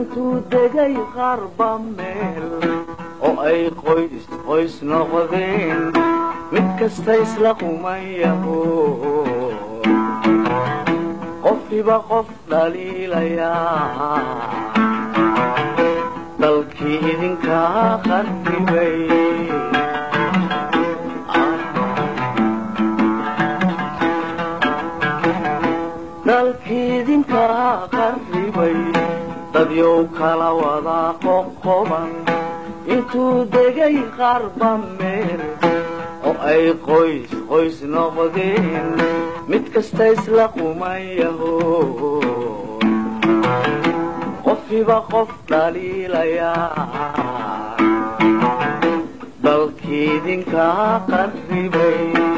intuu degay qarba meel oo ay qoys qoys noqdeen mid kasta isla qumayaho qofkiiba qof dhaliilayaa dalkii idinkaa qarribay dalkii idinkaa qarribay dadyow kala wadaa qoqoban intuu degay qarba meel oo ay qoys qoys noqdeen mid kasta isla qumayaho qofkiiba qof dhaliilayaa dalkii idinkaa qarribay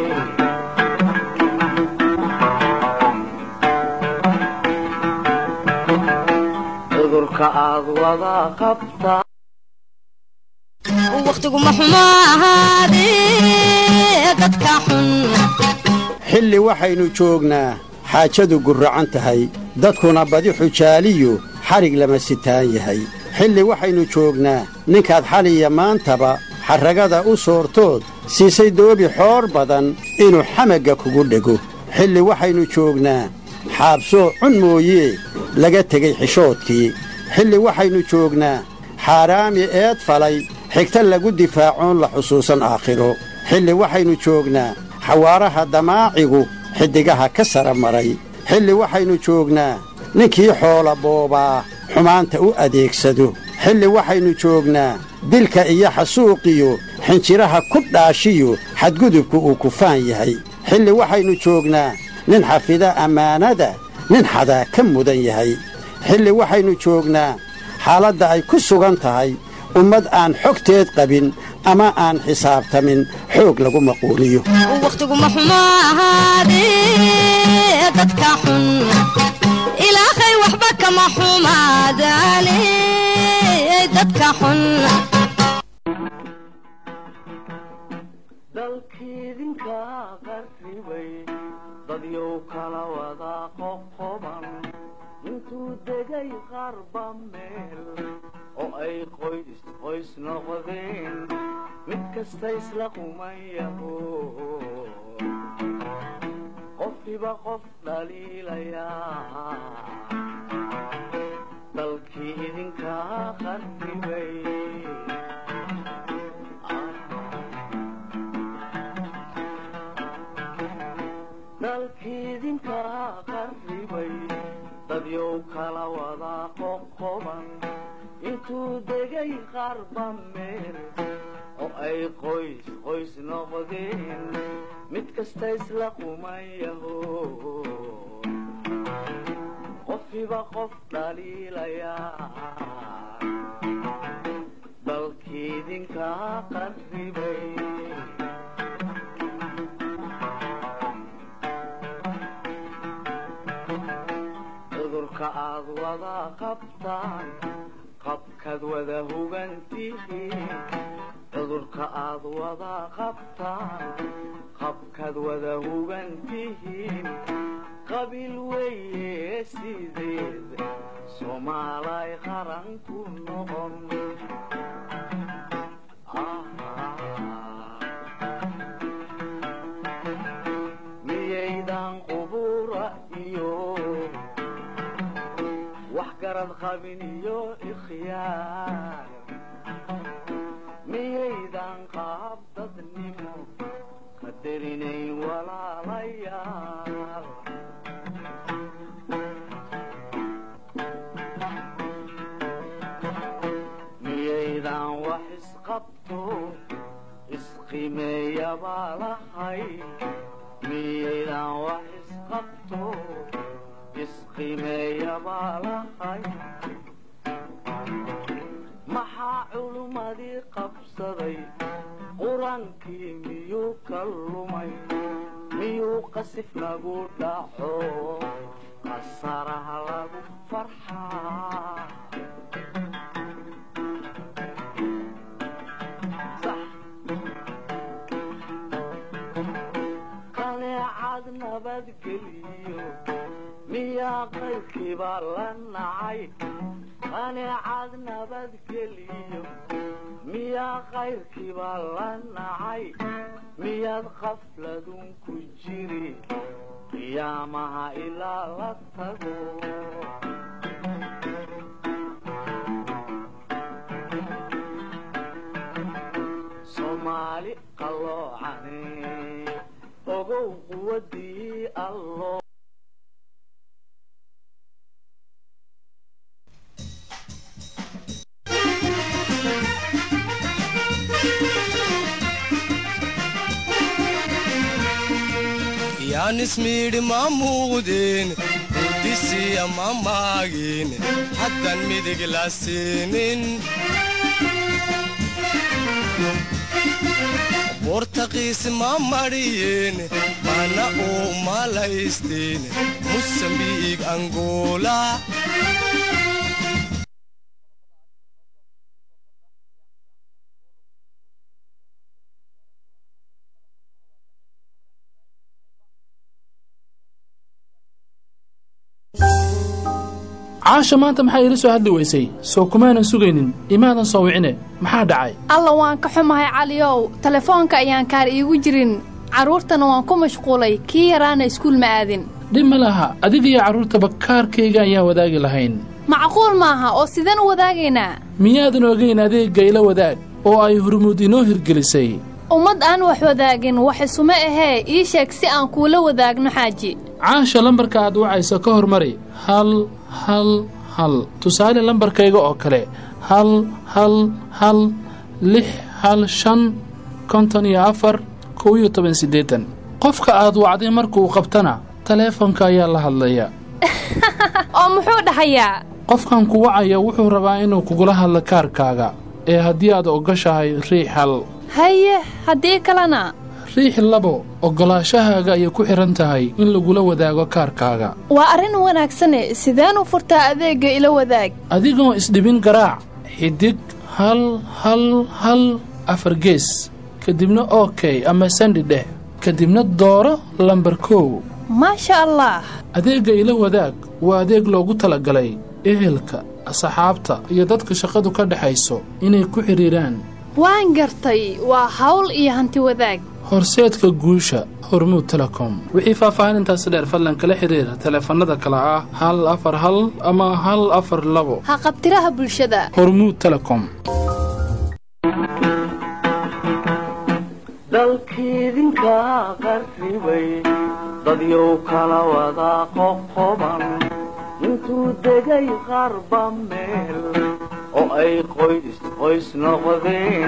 cudurka aad wada qabtaa wakhtiguma xumo ahaadee dadka xun xilli waxaynu joognaa xaajadu gurracan tahay dadkuna badi xujaaliyu xadhig lama sitaan yahay xilli waxaynu joognaa ninkaad xaliya maantaba xarragada u soortood siisay doobi xoor badan inuu xamagga kugu dhego xilli waxaynu joognaa xaabsoo cun mooyee laga tegey xishoodkii xilli waxaynu joognaa xaaraami eed falay xigta lagu difaacoon la xusuusan aakhiro xilli waxaynu joognaa xawaaraha damaacigu xiddigaha ka sara maray xilli waxaynu joognaa ninkii xoola boobaa xumaanta u adeegsado xilli waxaynu joognaa dilka iyo xasuuqiyo xinjiraha ku dhaashiyo xadgudubku uu kufaan yahay xilli waxaynu joognaa nin xafida ammaanada nin xadaa ka mudan yahay xilli waxaynu joognaa xaaladda ay ku sugan tahay ummad aan xogteed qabin ama aan xisaabtamin xoog lagu maquuliyo wakhtiguma xumo ahaadee dadka xun ilaahay waxba kama xumaadaane dadka xun dalkii idinkaa qarribay dadyow kala wadaa qoqoban intuu degay qarba meel oo ay qoys qoys noqdeen mid kasta isla qumayaho qofkiiba qof dhaliilayaa dalkii idinkaa qarribay dalkii idinkaa qarribay dadyow kala wadaa qoqoban intuu degay qarba meel oo ay qoys qoys noqdeen mid kasta isla qumayaho qofkiiba qof dhaliilayaa dalkii idinkaa qarribay cudurka aad wada qabtaan qabkaad wada hugantihiin cudurka aad wada qabtaan qabkaad wada hugantihiin qabiil weeye sideed soomaalay qaran ku noqon miyaydan qubura iyo wax garad qabin iyo ikhyaar miyaydan qaab dadnimo qadarinayn walaalayaal miyaydan wax isqabto isqimeeyabaa lahay miyaydan wax isqabto isqimeeyabaa lahay maxaa culummadii qabsaday qur-aankii miyuu ka lumay miyuu qasif nagu dhaco qasaraha lagu farxaa qaneecad nabadgeliyo miyaa qaybkiiba la nacay qaneecad nabadgeliyo miyaa kayrkiiba la nacay miyaad qafladun ku jiri qiyaamaha ilaa la tago soomaali qalloocane ogow quwadii allo yaanismiidhi ma muuqdeen guudisiya ma maagin haddan midig la siinin bortaqiis ma madhiyeen mana uu malaysteen musambiig angola caasha maanta maxaa iila soo hadli weysay soo kumaanan sugaynin imaadan soo wicine maxaa dhacay alla waan ka xumahay caliyow telefoonka ayaan kaar iigu jirin carruurtana waan ku mashquulay kii yaraana iskuul ma aadin dhib ma laha adiga iyo carruurtaba kaarkayga ayaan wadaagi lahayn macquul maaha oo sideen u wadaagaynaa miyaadan ogayn adeegga ila wadaag oo ay hurmud inoo hirgelisay ummad aan wax wadaagin wax isuma ahee ii sheeg si aan kuula wadaagno xaaji caasha lambarka aad wacayso ka hormari hal hal hal tusaale lambarkayga oo kale hal hal hal lix hal shan konton iyo afar kow iyo toban siddeetan qofka aad wacday markuu qabtana taleefonka ayaa la hadlaya oo muxuu dhahayaa qofkan ku wacaya wuxuu rabaa inuu kugula hadlo kaarkaaga ee haddii aad ogoshahay riix hal haye haddii kalena riix labo oggolaashahaaga ayay ku xidhan tahay in lagula wadaago kaarkaaga waa arrin wanaagsane sideen u furtaa adeegga ila wadaag adigoo isdhibin garaac xidig hal hal hal afar gees kadibna okey ama sandi dheh kadibna dooro lambar kow maasha allah adeegga ila wadaag waa adeeg loogu talagalay ehelka asxaabta iyo dadka shaqadu ka dhexayso inay ku xidhiidhaan waan gartay waa hawl iyo hanti wadaag horseedka guusha hormuud telecom wixii faahfaahinintaasi dheer fadlan kala xidhiira taleefannada kale ah hal afar hal ama hal afar labo ha qabtiraha bulshada hormuud telecom dalkiidinkaa qarribay dadyow kala wada qoqoban intuu degay qarba meel oo ay qoys qoys noqdeen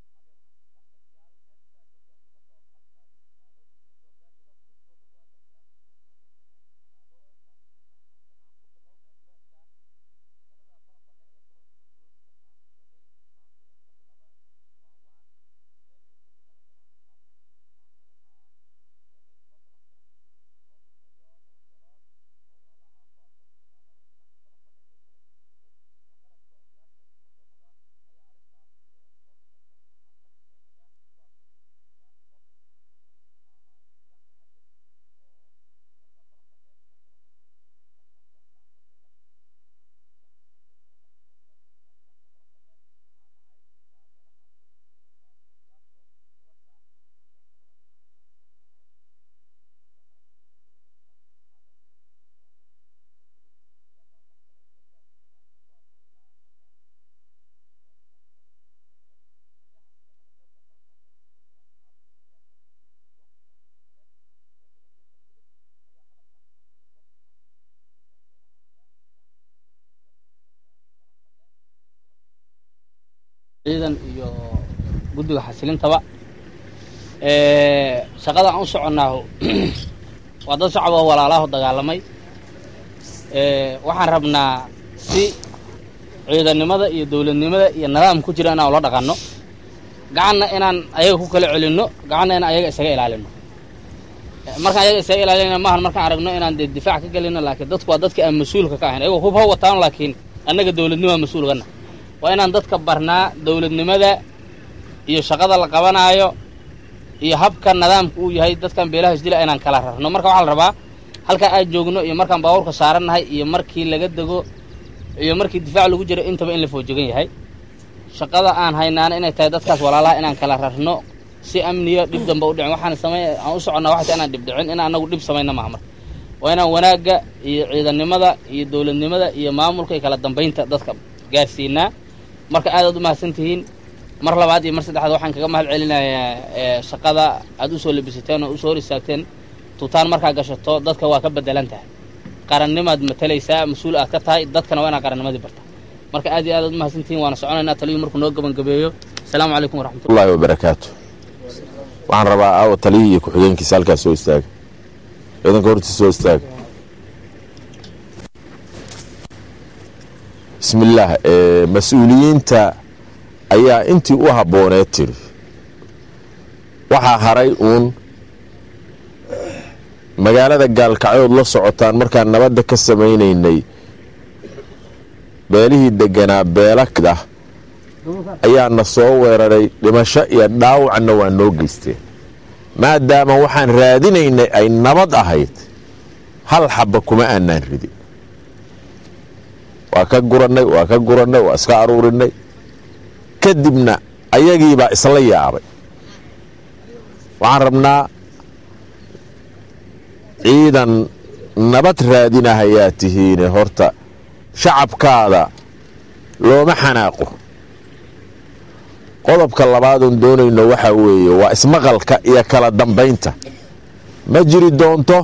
ciidan iyo guddiga xasilintaba shaqada aan u soconnaahu waa dad shacab oo walaalaaho dagaalamay waxaan rabnaa si ciidannimada iyo dawladnimada iyo nidaam ku jira inaan ula dhaqanno gacanna inaan ayaga ku kala celinno gacanna inaan ayaga isaga ilaalinno markaan ayaga isaga ilaalinna maahan markaan aragno inaan dee difaac ka gelinno laakiin dadku waa dadka aan mas-uulka ka ahayn ayagoo hub ha wataan laakiin annaga dawladnimaa mas-uulgana waa inaan dadka barnaa dawladnimada iyo shaqada la qabanaayo iyo habka nidaamka uu yahay dadkan beelaha isdila inaan kala rarno marka waxaa la rabaa halkaa aad joogno iyo markaan baabuurka saarannahay iyo markii laga dego iyo markii difaac lagu jiro intaba in la foojogan yahay shaqada aan haynaana inay tahay dadkaas walaalaha inaan kala rarno si amniya dhib damba u dhicin waxaan samey aan u soconnaa waxay tahay inaan dhib dhicin inaan anagu dhib samayna maaha marka waa inaan wanaagga iyo ciidannimada iyo dowladnimada iyo maamulka iyo kala dambaynta dadka gaarsiinaa marka aadaad u mahadsan tihiin mar labaad iyo mar saddexaad waxaan kaga mahad celinayaa shaqada aad usoo labisateen oo usoo hor istaagteen tuutaan markaa gashato dadka waa ka bedelan tahay qarannimaad matalaysaa mas-uul aad ka tahay dadkana waa inaad qarannimadii barta marka aad iyo aad aad u mahadsantihiin waana soconaynaa taliyu markuu noo gabangabeeyo asalaamu calaykum waraxmatullah allahi wabarakaatu waxaan rabaa aawa taliyihii iyo ku-xigeenkiisa halkaas soo istaaga ciidanka hortiisa soo istaaga bismillaah mas-uuliyiinta ayaa intii u habbooneed tiri waxaa haray uun magaalada gaalkacyood la socotaan markaan nabadda ka samaynaynay beelihii deganaa beela ah ayaana soo weeraray dhimasho iyo dhaawacna waa noo geysteen maadaama waxaan raadinaynay ay nabad ahayd hal xabba kuma aanaan ridin waa ka gurannay waa ka gurannay waa iska aruurinay kadibna ayagiibaa isla yaabay waxaan rabnaa ciidan nabad raadinahayaa tihiine horta shacabkaada looma xanaaqo qodobka labaadoon doonayno waxaa weeye waa ismaqalka iyo kala dambaynta ma jiri doonto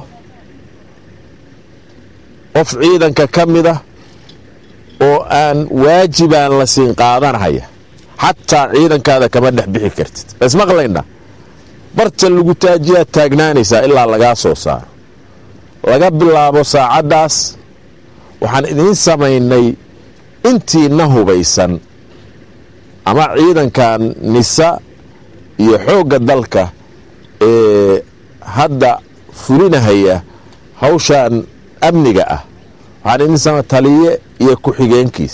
qof ciidanka ka mida oo aan waajibaan la siin qaadanhaya xataa ciidankaada kama dhex bixi kartid ismaqlayna barta lagu taajiyaad taagnaanaysaa ilaa lagaa soo saaro laga bilaabo saacaddaas waxaan idiin samaynay intiina hubaysan ama ciidankan nisa iyo xoogga dalka ee hadda fulinahaya hawshan amniga ah waxaan idiin sama taliye iyo ku-xigeenkiis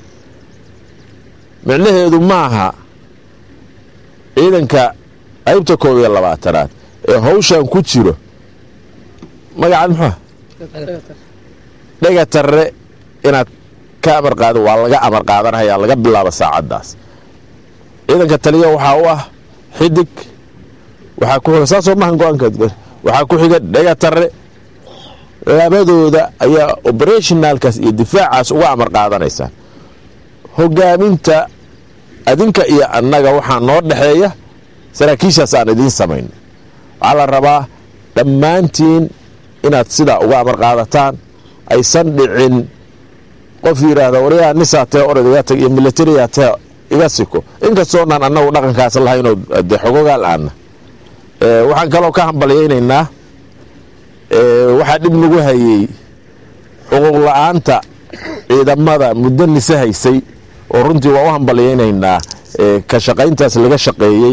micnaheedu maaha ciidanka qaybta koob iyo labaatanaad ee hawshan ku jiro magacaad muxua dhega tarre inaad ka amar qaado waa laga amar qaadanhayaa laga bilaabo saacaddaas ciidanka taliya waxaa u ah xidig waxaa ku xiga saasoo mahan go-aankeed waxaa ku xiga dhega tarre labadooda ayaa operationalkaas iyo difaacaas uga amar qaadanaysaan hogaaminta adinka iyo annaga waxaa noo dhexeeya saraakiishaas aan idiin samayn waxaa la rabaa dhammaantiin inaad sidaa uga amar qaadataan aysan dhicin qof yidhaahda waryaa nisaa tee orod iga tag iyo militariyaa tee iga siko inkastoonaan annagu dhaqankaas lahaynoo dee xogogaal aana waxaan kaloo ka hambalyaynaynaa waxaa dhib nagu hayey xuquuq la-aanta ciidamada muddo nise haysay oo runtii waa u hambalyaynaynaa ka shaqayntaas laga shaqeeyey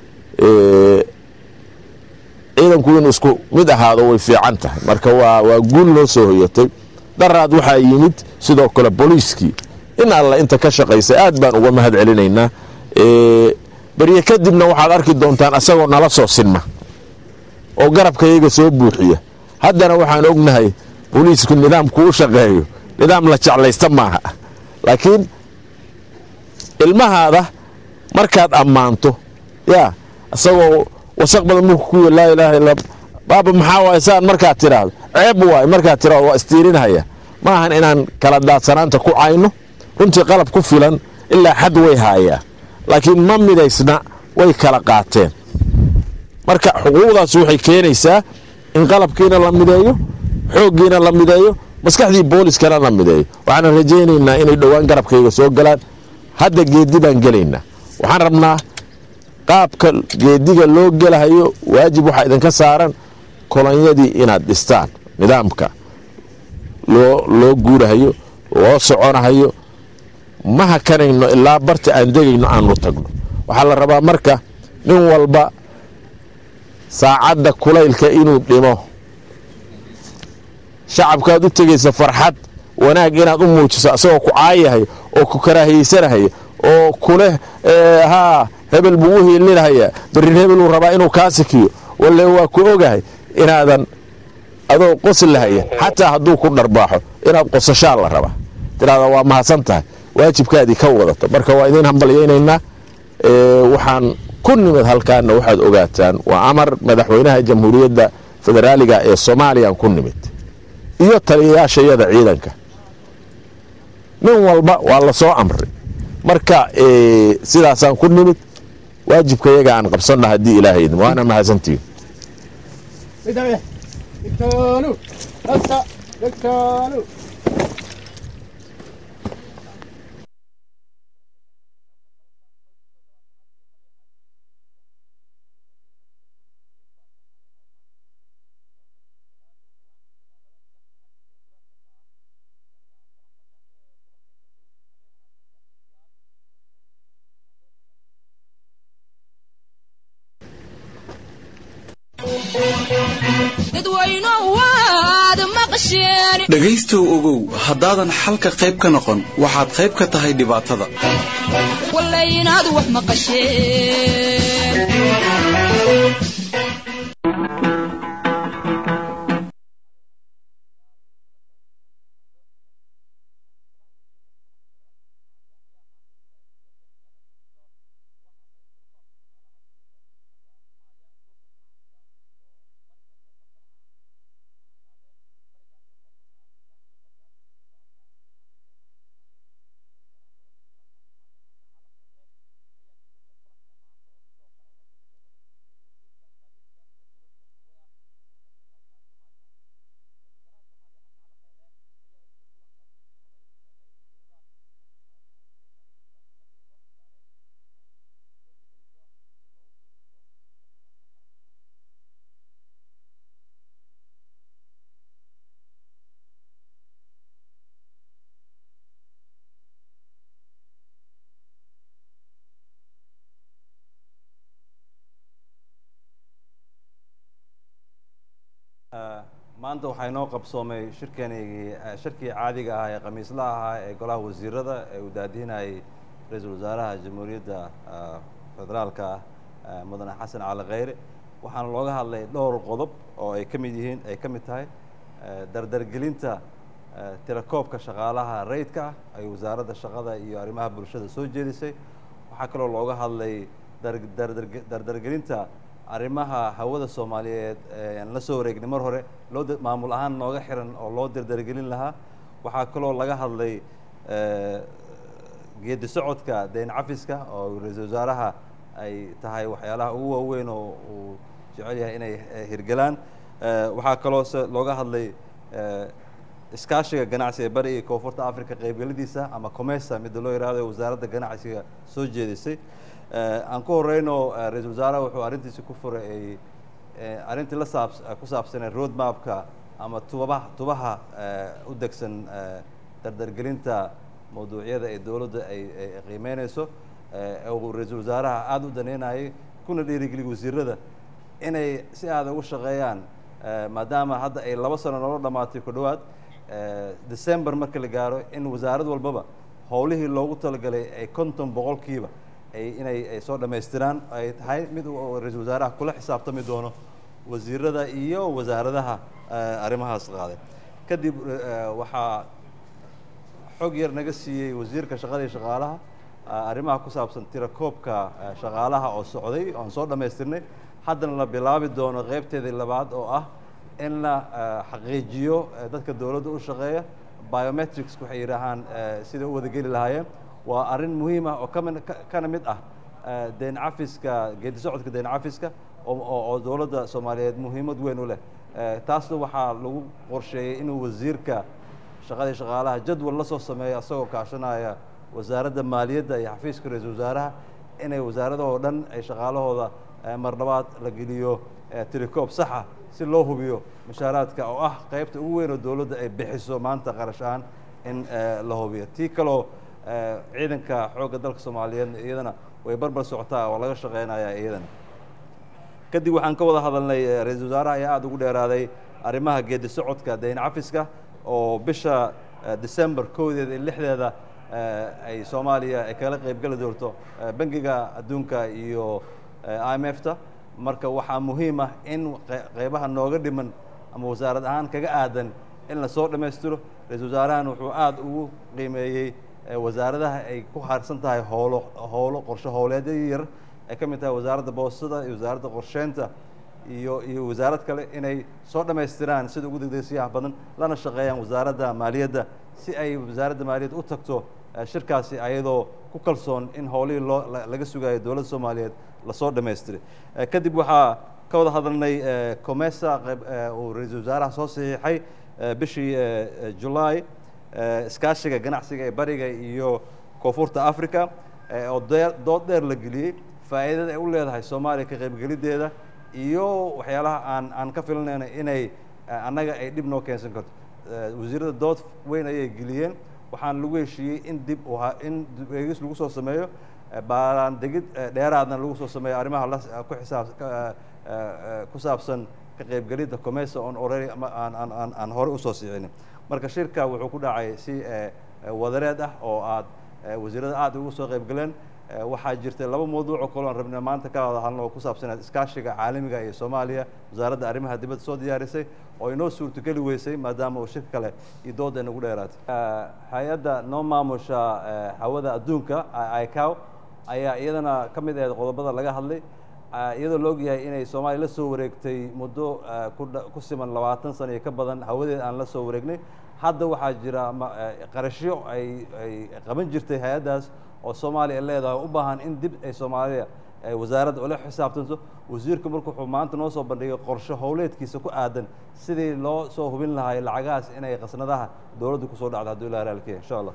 ciidanku inuu isku mid ahaado way fiican tahay marka waa waa guul loo soo hoyatay daraad waxaa yimid sidoo kale booliiskii in alla inta ka shaqaysay aad baan uga mahad celinaynaa berye kadibna waxaad arki doontaan asagoo nala soo sinma oo garabkayaga soo buuxiya haddana waxaan ognahay booliisku nidaamku u shaqeeyo nidaam la jeclaysta maaha laakiin ilmahaada markaad ammaanto yaa isagoo wasaq badan mulka ku laa ilaaha illa baaba maxaa waay saan markaad tidhaahdo ceeb waay markaad tidhahdo waa istiirinhaya ma ahan inaan kala daadsanaanta ku cayno runtii qalab ku filan ilaa xad way haayaa laakiin ma midaysna way kala qaateen marka xuquuqdaas waxay keenaysaa in qalabkiina la mideeyo xooggiina la mideeyo maskaxdii booliskana la mideeyo waxaana rajaynaynaa inay dhowaan garabkayga soo galaan hadda geedi baan gelaynaa waxaan rabnaa qaabka geediga loo gelahayo waajib waxaa idinka saaran kolonyadii inaad dhistaan nidaamka loo loo guurahayo loo soconahayo ma hakanayno ilaa barta aan degayno aanu tagno waxaa la rabaa marka nin walba saacadda kulaylka inuu dhimo shacabkaad u tegaysa farxad wanaag inaad u muujiso asagoo ku caayahay oo ku karaahiyeysanahaya oo kuleh haa hebel buu u hiilinhayaa berrin hebeluu rabaa inuu kaa sikiyo walle waa ku ogahay inaadan adoo qoslahaya xataa hadduu ku dharbaaxo inaad qosashaa la rabaa tiraahdaa waa mahadsan tahay waajibkaadii ka wadato marka waa idiin hambalyaynaynaa waxaan ku nimid halkaana waxaad ogaataan waa amar madaxweynaha jamhuuriyadda federaaliga ee soomaaliyaan ku nimid iyo taliyayaashayada ciidanka nin walba waa la soo amray marka sidaasaan ku nimid waajibkayaga aan qabsanna haddii ilaahay idin waana mahadsantihin dhegaystow ogow haddaadan xalka qayb ka noqon waxaad qayb ka tahay dhibaatada maanta waxaa inoo qabsoomay shirkanigii shirkii caadiga ah ee khamiisla ahaa ee golaha wasiirada ee uu daadihinayay ra-iisul wasaaraha jamhuuriyadda federaalka ah mudane xasan cali kheyre waxaana looga hadlay dhowr qodob oo ay ka mid yihiin ay ka mid tahay dardargelinta tirakoobka shaqaalaha rayidka ah ay wasaaradda shaqada iyo arrimaha bulshada soo jeedisay waxaa kaloo looga hadlay dardargelinta arrimaha hawada soomaaliyeed aan la soo wareegnay mar hore loo maamul ahaan nooga xiran oo loo dardargelin lahaa waxaa kaloo laga hadlay geedi socodka deyn cafiska oo ra-iisul wasaaraha ay tahay waxyaalaha ugu waaweyn oo uu jecel yahay inay hirgelaan waxaa kaloo se looga hadlay iskaashiga ganacsiga bari iyo koonfurta africa qaybgeladiisa ama comesa midda loo yihahdo wasaaradda ganacsiga soo jeedisay aan ku horeyno ra-iisul wasaaraha wuxuu arrintiisi ku furay ay arrintii la saab ku saabsanay road mapka ama tubabaha tubaha u degsan dardargelinta mawduucyada ee dowladda ay ay qiimeynayso uu ra-iisul wasaaraha aada u daneynayay kuna dhiirigeliy wasiirada inay si aada ugu shaqeeyaan maadaama hadda ay laba sano noola dhamaatay ku dhowaad december marka la gaaro in wasaarad walbaba howlihii loogu talagalay ay konton boqolkiiba ay inay ay soo dhammaystiraan ay tahay mid uu ra-iisul wasaaraha kula xisaabtami doono wasiirada iyo wasaaradaha arrimahaas qaaday kadib waxaa xog yar naga siiyey wasiirka shaqada iyo shaqaalaha arrimaha ku saabsan tirakoobka shaqaalaha oo socday oan soo dhammaystirnay haddana la bilaabi doono qaybteedii labaad oo ah in la xaqiijiyo dadka dowladda u shaqeeya biometrics waxay yidhaahaan siday u wadageli lahaayeen waa arrin muhiim ah oo kami kana mid ah deyn cafiska geedi socodka deyn cafiska oo dowladda soomaaliyeed muhiimad weyn u leh taasna waxaa lagu qorsheeyey inuu wasiirka shaqadii shaqaalaha jadwal la soo sameeyo isagoo kaashanaya wasaaradda maaliyadda iyo xafiiska ra-iisul wasaaraha inay wasaaradahoo dhan ay shaqaalahooda marlabaad la geliyo tilicoob saxa si loo hubiyo mushaaraadka oo ah qaybta ugu weyn oo dowladda ay bixiso maanta qarash ahaan in la hubiyo tii kaloo ciidanka xoogga dalka soomaaliyeed iyadana way barbar socotaa oo laga shaqeynayaa iyadana kadib waxaan ka wada hadalnay ra-iisul wasaaraha ayaa aada ugu dheeraaday arrimaha geedi socodka dayn cafiska oo bisha december kowdeeda iyo lixdeeda ay soomaaliya ay kala qaybgeli doonto bangiga adduunka iyo i m f ta marka waxaa muhiim ah in qeybaha nooga dhiman ama wasaarad ahaan kaga aadan in lasoo dhammaystiro ra-iisul wasaarahan wuxuu aada ugu qiimeeyey wasaaradaha ay ku haarsan tahay howlo howlo qorshe howleedyo yar ay ka mid tahay wasaaradda boostada iyo wasaaradda qorsheynta iyo iyo wasaarad kale inay soo dhammaystiraan sida ugu degdegsiyaha badan lana shaqeeyaan wasaaradda maaliyadda si ay wasaaradda maaliyadda u tagto shirkaasi ayadoo ku kalsoon in howlihii loo laga sugayo dowladda soomaaliyeed lasoo dhammaystiray kadib waxaa ka wada hadalnay comesa uu ra-iisul wasaaraha soo saxiixay bishii julaay iskaashiga ganacsiga ee bariga iyo koonfurta africa oo dood dheer la geliyey faa'iidada ay u leedahay soomaaliya ka qaybgeliddeeda iyo waxyaalaha aan aan ka filanayno inay annaga ay dhib noo keensan karto wasiirada dood weyn ayay geliyeen waxaan lagu heshiiyey in dib in eegis lagu soo sameeyo baaraandegid dheeraadna lagu soo sameeyo arrimaha la ku xisaab ku saabsan ka qaybgelidda comesa on already aan aan aan aan horey usoo siicinin marka shirka wuxuu ku dhacay si wadareed ah oo aad wasiirada aad ugu soo qaybgaleen waxaa jirtay laba mawduuc oo kale oan rabna maanta ka wada hadalno oo ku saabsaneed iskaashiga caalamiga iyo soomaaliya wasaaradda arrimaha dibadda soo diyaarisay oo inoo suurtogeli weysay maadaama uu shir kale iyo doodda inagu dheeraatay hay-adda noo maamusha hawada adduunka icow ayaa iyadana ka mid ahayd qodobada laga hadlay iyadoo la ogyahay inay soomaaliya la soo wareegtay muddo ku siman labaatan sano iyo ka badan hawadeed aan la soo wareegnay hadda waxaa jira qarashyo ay ay qaban jirtay hay-addaas oo soomaaliya ay leedahay u baahan in dib ay soomaaliya wasaaradda ula xisaabtanto wasiirku marka wuxuu maanta noo soo bandhigay qorshe howleedkiisa ku aadan sidii loo soo hubin lahay lacagahaas inay qasnadaha dowladda kusoo dhacdo hadduu ilaha raalkiya insha allah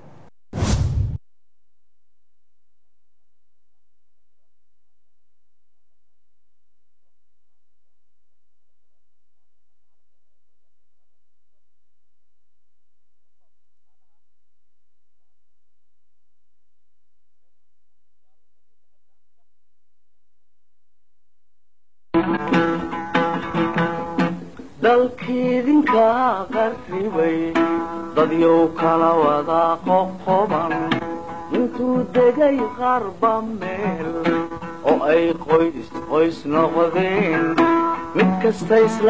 dalkiidinka qarribay dadyow kala wada qoqoban intuu degay qarba meel oo ay qoys qoys noqdeen mid kasta isla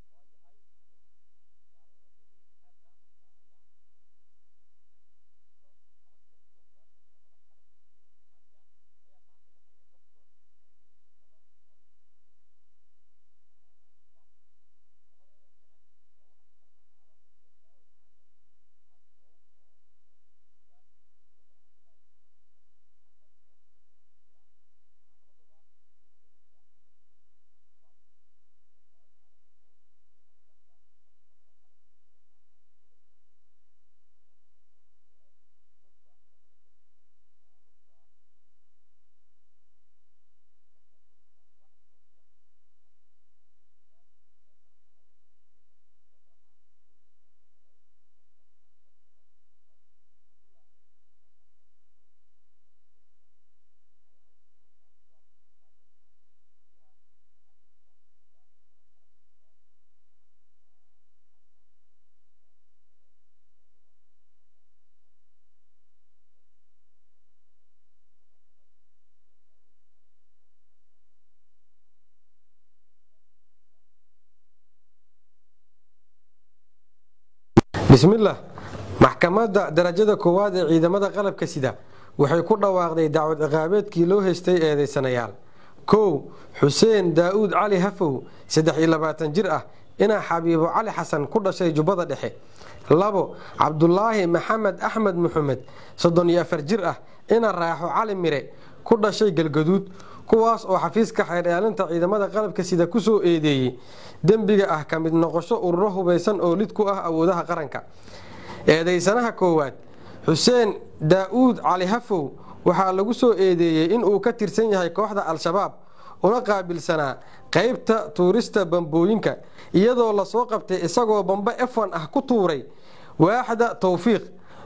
bismillaah maxkamadda darajada koowaad ee ciidamada qalabka sida waxay ku dhawaaqday dacwad ciqaabeedkii loo haystay eedaysanayaal kow xuseen daa'uud cali hafow saddex iyo labaatan jir ah inaa xabiibo cali xasan ku dhashay jubbada dhexe labo cabdulaahi maxamed axmed muxamed soddon iyo afar jir ah ina raaxo cali mire ku dhashay galgaduud kuwaas oo xafiiska xeerdhaalinta ciidamada qalabka sida ku soo eedeeyey dembiga ah ka mid noqosho ururo hubaysan oo lid ku ah awoodaha qaranka eedaysanaha koowaad xuseen daa'uud cali hafow waxaa lagu soo eedeeyey inuu ka tirsan yahay kooxda al-shabaab una qaabilsanaa qaybta tuurista bambooyinka iyadoo lasoo qabtay isagoo bambe efan ah ku tuuray waaxda towfiiq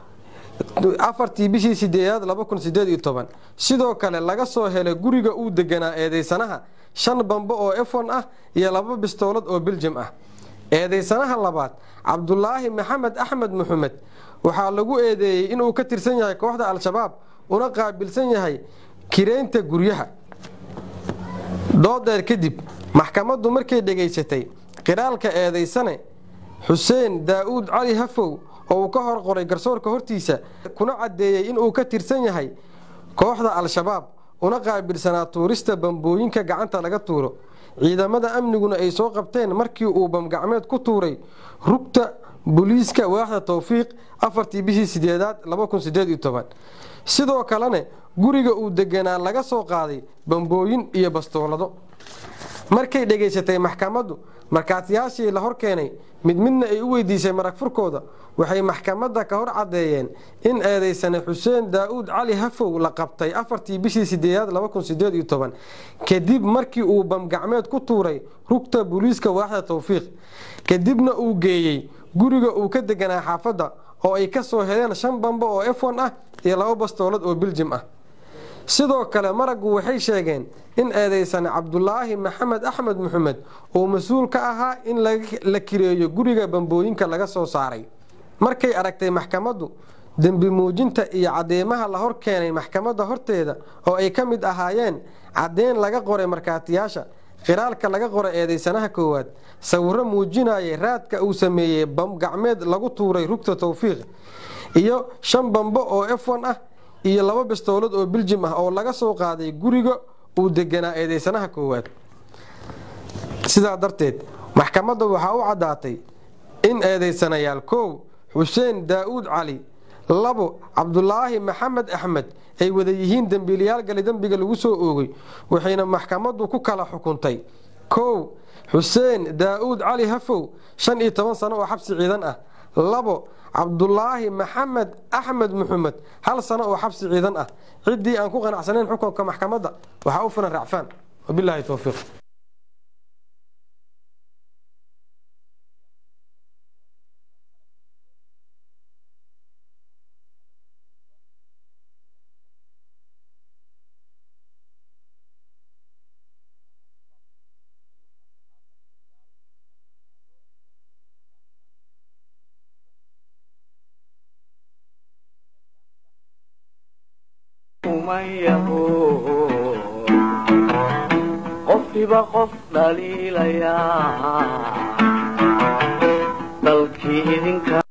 afartii bishii sideedaad laba kun sideed iyo toban sidoo kale laga soo helay guriga uu deganaa eedaysanaha shan bambe oo efon ah iyo laba bistoolad oo biljam ah eedaysanaha labaad cabdulaahi maxamed axmed muxamed waxaa lagu eedeeyey inuu ka tirsan yahay kooxda al-shabaab una qaabilsan yahay kireynta guryaha doodeer kadib maxkamaddu markay dhegaysatay qiraalka eedaysane xuseen daa'uud cali hafow oo uu ka hor qoray garsoorka hortiisa kuna caddeeyey inuu ka tirsan yahay kooxda al-shabaab una qaabilsanaa tuurista bambooyinka gacanta laga tuuro ciidamada amniguna ay soo qabteen markii uu bamgacmeed ku tuuray rugta booliiska waaxda towfiiq afartii bishii sideedaad sidoo kalena guriga uu deganaa laga soo qaaday bambooyin iyo bastoolado markay dhegaysatay maxkamaddu markaatiyaashii la hor keenay mid midna ay u weydiisay marag furkooda waxay maxkamadda ka hor caddeeyeen in eedaysane xuseen daa'uud cali hafow la qabtay afartii bishii sideedaad kadib markii uu bamgacmeed ku tuuray rugta booliiska waaxda towfiiq kadibna uu geeyey guriga uu ka deganaa xaafadda oo ay ka soo heleen shan bambo oo efon ah iyo laba bastoolad oo biljim ah sidoo kale maraggu waxay sheegeen in eedaysane cabdulaahi maxamed axmed maxamed uu mas-uul ka ahaa in la kireeyo guriga bambooyinka laga soo saaray markay aragtay maxkamaddu dembi muujinta iyo cadeymaha la hor keenay maxkamadda horteeda oo ay ka mid ahaayeen caddeyn laga qoray markaatiyaasha khiraalka laga qoray eedaysanaha koowaad sawirro muujinayay raadka uu sameeyey bam gacmeed lagu tuuray rugta towfiiq iyo shan bambo oo efon ah iyo laba bastoolad oo biljim ah oo laga soo qaaday guriga uu deganaa eedaysanaha koowaad sidaa darteed maxkamadda waxaa u caddaatay in eedaysanayaal kow xuseen daa'uud cali labo cabdulaahi maxamed axmed ay wada yihiin dembiilayaal gali dembiga lagu soo oogay waxayna maxkamaddu ku kala xukuntay kow xuseen daa'uud cali hafow shan iyo toban sano oo xabsi ciidan ah labo cabdulaahi maxamed axmed maxamed hal sano oo xabsi ciidan ah ciddii aan ku qanacsanayn xukunka maxkamadda waxaa u filan racfaan wabilaahi towfiiq qofkiiba qof dhaliilayaa dalkii idinka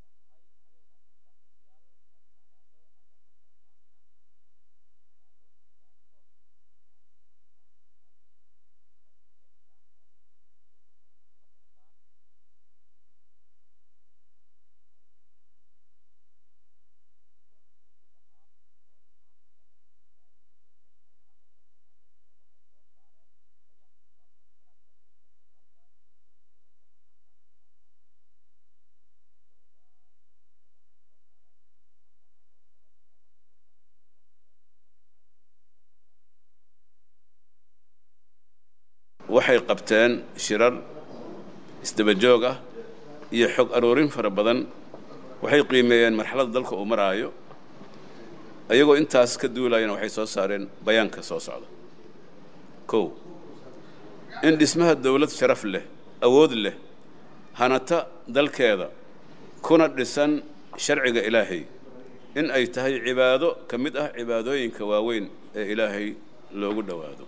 waxay qabteen shirar isdaba joog ah iyo xog aroorin fara badan waxay qiimeeyeen marxaladda dalka uu maraayo iyagoo intaas ka duulayana waxay soo saareen bayaanka soo socda kow in dhismaha dawlad sharaf leh awood leh hanata dalkeeda kuna dhisan sharciga ilaahay in ay tahay cibaado ka mid ah cibaadooyinka waaweyn ee ilaahay loogu dhowaado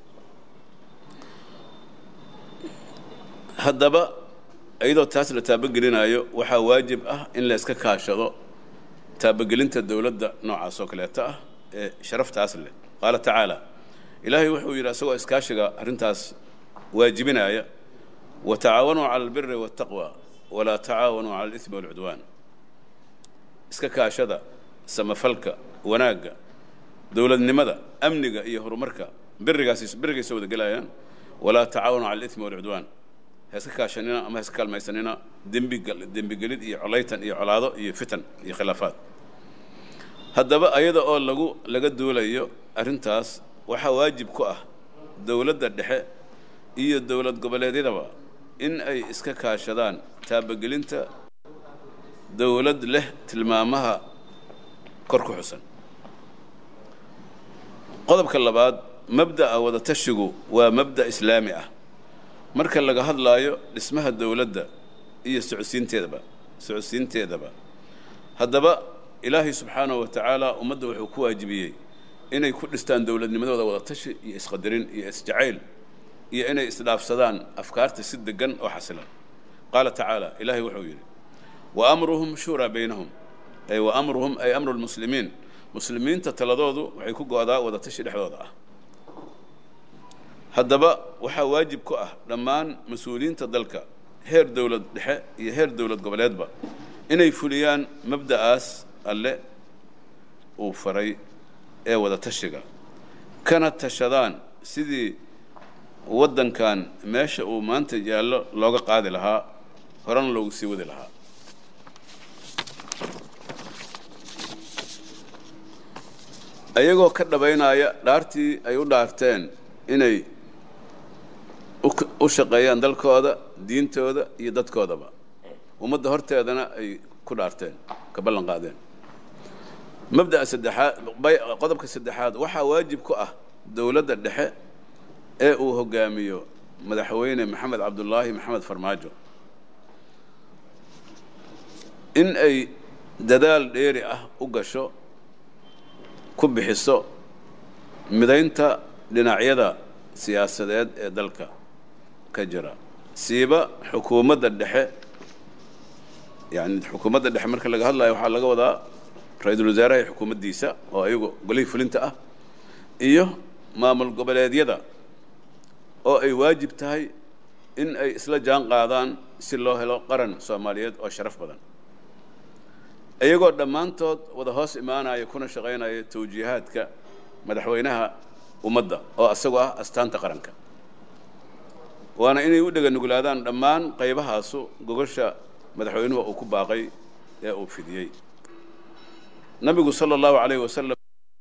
haddaba iyadoo taas la taabogelinaayo waxaa waajib ah in la iska kaashado taabogelinta dowladda noocaas oo kaleeta ah ee sharaftaas leh qaala tacaala ilaahay wuxuu yidhi isagoo iskaashiga arrintaas waajibinaya watacaawanuu cala albiri waataqwa walaa tacaawanuu cala alismi waalcudwaan iska kaashada samafalka wanaagga dowladnimada amniga iyo horumarka birigaas birigay soo wada gelayaan walaa tacaawanuu cala alismi waalcudwaan ha iska kaashanina ama ha iska kaalmaysanina dembigal dembigelid iyo colaytan iyo colaado iyo fitan iyo khilaafaad haddaba ayada oo lagu laga duulayo arrintaas waxaa waajib ku ah dowladda dhexe iyo dowlad goboleedyadaba in ay iska kaashadaan taabagelinta dowlad leh tilmaamaha kor ku xusan qodobka labaad mabda'a wadatashigu waa mabda' islaami ah marka laga hadlaayo dhismaha dowladda iyo socodsiinteedaba socodsiinteedaba haddaba ilaahay subxaanahu wa tacaala ummadda wuxuu ku waajibiyey inay ku dhistaan dowladnimadooda wadatashi iyo isqadarin iyo isjacayl iyo inay isdhaafsadaan afkaarta si deggan oo xasilan qaala tacaala ilaahay wuxuu yidhi wa amruhum shuuraa baynahum ay wa amruhum ay amru lmuslimiin muslimiinta taladoodu waxay ku go-daa wadatashi dhexdooda ah haddaba waxaa waajib ku ah dhammaan mas-uuliyiinta dalka heer dowlad dhexe iyo heer dowlad goboleedba inay fuliyaan mabda'aas alle uu faray ee wadatashiga kana tashadaan sidii waddankan meesha uu maanta yaallo looga qaadi lahaa horena loogu sii wadi lahaa ayagoo ka dhabaynaya dhaartii ay u dhaarteen inay u shaqeeyaan dalkooda diintooda iyo dadkoodaba ummadda horteedana ay ku dhaarteen ka ballan qaadeen mabda'a saddexaad qodobka saddexaad waxaa waajib ku ah dowladda dhexe ee uu hogaamiyo madaxweyne maxamed cabdulaahi maxamed farmaajo in ay dadaal dheeri ah u gasho ku bixiso midaynta dhinacyada siyaasadeed ee dalka ka jira siiba xukuumadda dhexe yani xukuumadda dhexe marka laga hadlayo waxaa laga wadaa ra-iisul wasaaraha iyo xukuumaddiisa oo ayagu golihii fulinta ah iyo maamul goboleedyada oo ay waajib tahay in ay isla jaan qaadaan si loo helo qaran soomaaliyeed oo sharaf badan iyagoo dhammaantood wada hoos imaanaya kuna shaqaynaya tawjiihaadka madaxweynaha ummadda oo isagoo ah astaanta qaranka waana inay u dhega nuglaadaan dhammaan qaybahaasu gogosha madaxweynuhu uu ku baaqay ee uu fidiyey nabigu sala allahu calayhi wasalam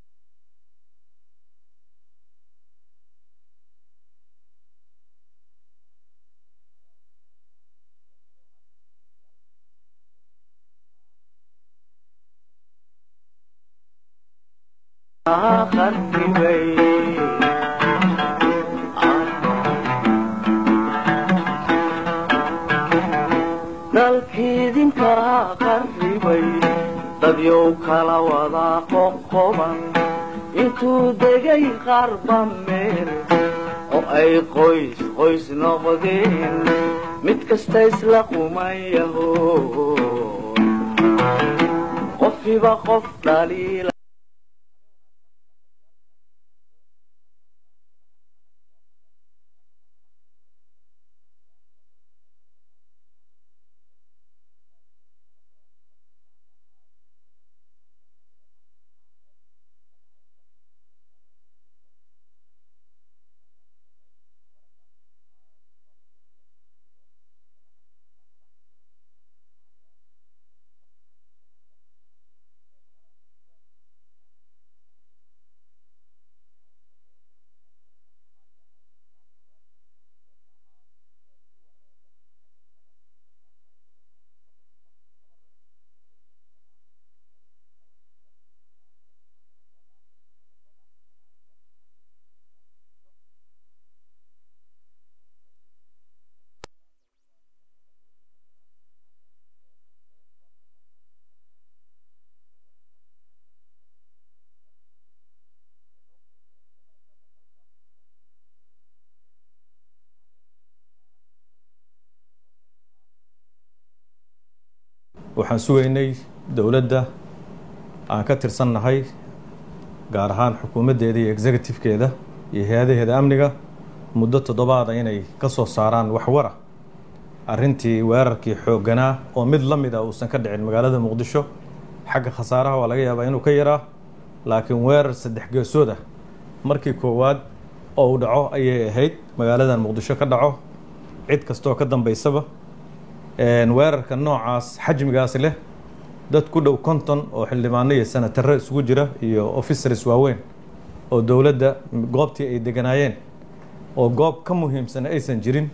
dalkiidinka qarribay dadyow kala wada qoqoban intuu degay qarba meel oo ay qoys qoys noqdeen mid kasta isla qumayaho qofiba qof dhaliila waxaan sugaynay dowladda aan ka tirsannahay gaar ahaan xukuumaddeeda iyo executive-keeda iyo hay-adaheeda amniga muddo toddobaada inay ka soo saaraan waxwara arrintii weerarkii xoogganaa oo mid la mid a uusan ka dhicin magaalada muqdisho xagga khasaaraha waa laga yaabaa inuu ka yaraa laakiin weerar saddex geesood ah markii koowaad oo uu dhaco ayay ahayd magaaladan muqdisho ka dhaco cid kastooo ka dambaysaba weerarka noocaas xajmigaas leh dad ku dhow konton oo xildhibaano iyo senataro isugu jira iyo officers waaweyn oo dowladda goobtii ay deganaayeen oo goob ka muhiimsan aysan jirin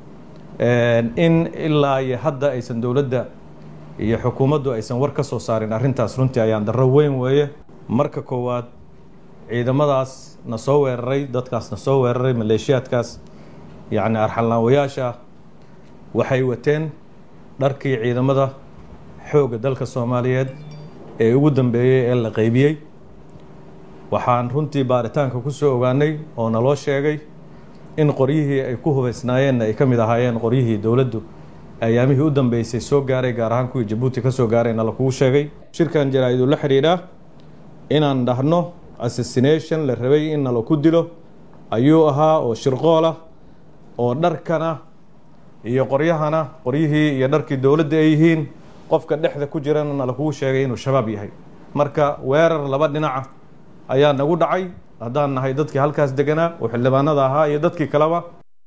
in ilaa iyo hadda aysan dowladda iyo xukuumaddu aysan war ka soo saarin arrintaas runtii ayaan darro weyn weeye marka koowaad ciidamadaas na soo weeraray dadkaas na soo weeraray maleeshiyaadkaas yacni arxalnaawayaasha waxay wateen dharkii ciidamada xoogga dalka soomaaliyeed ee ugu dambeeyey ee la qaybiyey waxaan runtii baaritaanka ku soo ogaanay oo naloo sheegay in qoryihii ay ku hubaysnaayeenna ay ka mid ahaayeen qoryihii dowladdu ayaamihii u dambeysay soo gaaray gaar ahaan kuwii jabuuti ka soo gaarayna lakugu sheegay shirkan jaraa-idu la xidhiidha inaan dhahno assassination la rabay in nala ku dilo ayuu ahaa oo shirqool ah oo dharkana iyo qoryahana qoryihii iyo dharkii dowladda ay yihiin qofka dhexda ku jirana nala kugu sheegay inuu shabaab yahay marka weerar laba dhinaca ayaa nagu dhacay haddaan nahay dadkii halkaas deganaa oo xildhibaanada ahaa iyo dadkii kaleba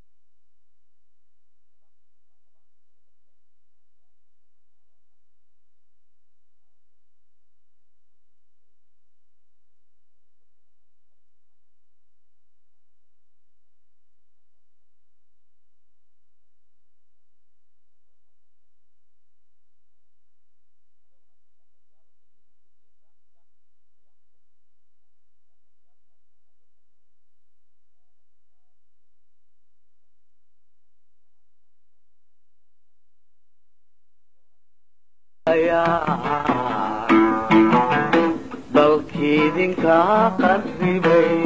dalkiidinkaa qarribay